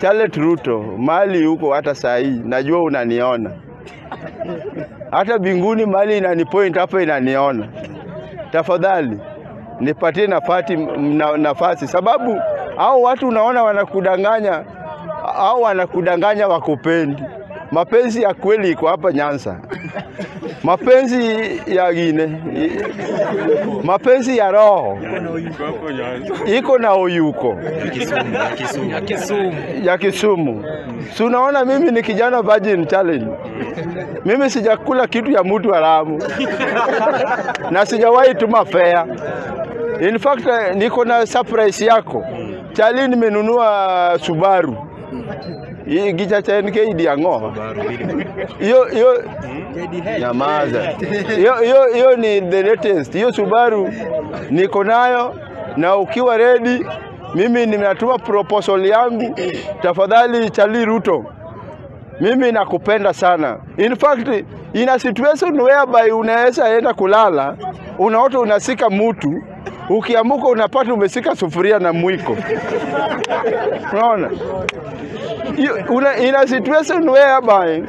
Charlotte Ruto, mali huko hata saa hii najua unaniona, hata binguni mali inanipoint hapa inaniona. Tafadhali nipatie nafasi, na, nafasi sababu au watu unaona wanakudanganya au wanakudanganya wakupendi. Mapenzi ya kweli iko hapa Nyanza, mapenzi ya gine, mapenzi ya roho iko na uyuko ya Kisumu. ya Kisumu. Si unaona mimi ni kijana Virgin Challenge. Mimi sijakula kitu ya mtu haramu na sijawahi tuma fare. In fact eh, niko na surprise yako. Chali nimenunua Subaru. Hii gicha cha NK Diango. Hiyo hiyo nyamaza. Hiyo hiyo hiyo ni the latest. Hiyo Subaru niko nayo na ukiwa ready mimi nimetuma proposal yangu. Tafadhali Chali Ruto, mimi nakupenda sana. In fact, in a situation whereby unaweza enda kulala, unaota unasika mutu, ukiamuka unapata umesika sufuria na mwiko. Unaona? Hiyo- Una, in a situation whereby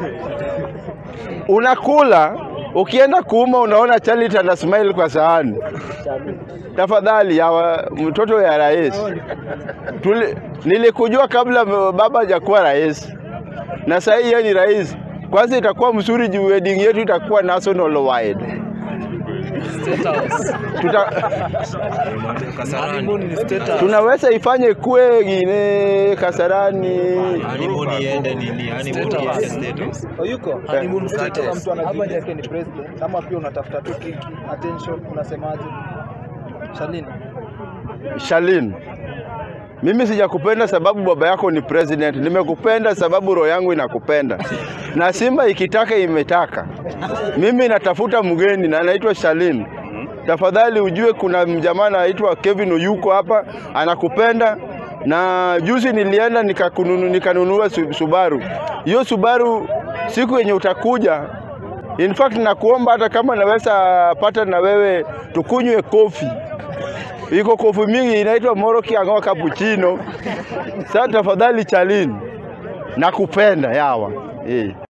unakula ukienda kuuma unaona Charity ana smile kwa sahani. Tafadhali ya wa- mtoto ya rais, Tuli, nilikujua kabla baba hajakuwa rais na sasa hii yeye ni rais. Kwanza itakuwa mzuri juu wedding yetu itakuwa national wide. State House. Tuta, Honeymoon ni State House. tunaweza ifanye kue gine Kasarani Honeymoon iende nini? Honeymoon iende State House. Oyuko Honeymoon Kama State mtu anajiita yake ni president ama pia unatafuta tu kiki attention, unasemaje? Shalini, Shalin, mimi sijakupenda sababu baba yako ni president. Nimekupenda sababu roho yangu inakupenda, na Simba ikitaka imetaka. Mimi natafuta mgeni na anaitwa Shalin. Tafadhali ujue kuna mjamaa anaitwa Kevin Oyuko hapa anakupenda, na juzi nilienda nikakununu, nikanunua Su- Subaru. Hiyo Subaru siku yenye utakuja In fact nakuomba hata kama naweza pata na wewe tukunywe kofi iko kofi mingi inaitwa Moro Kiang'o cappuccino. Sasa tafadhali Chalini, nakupenda yawa eh.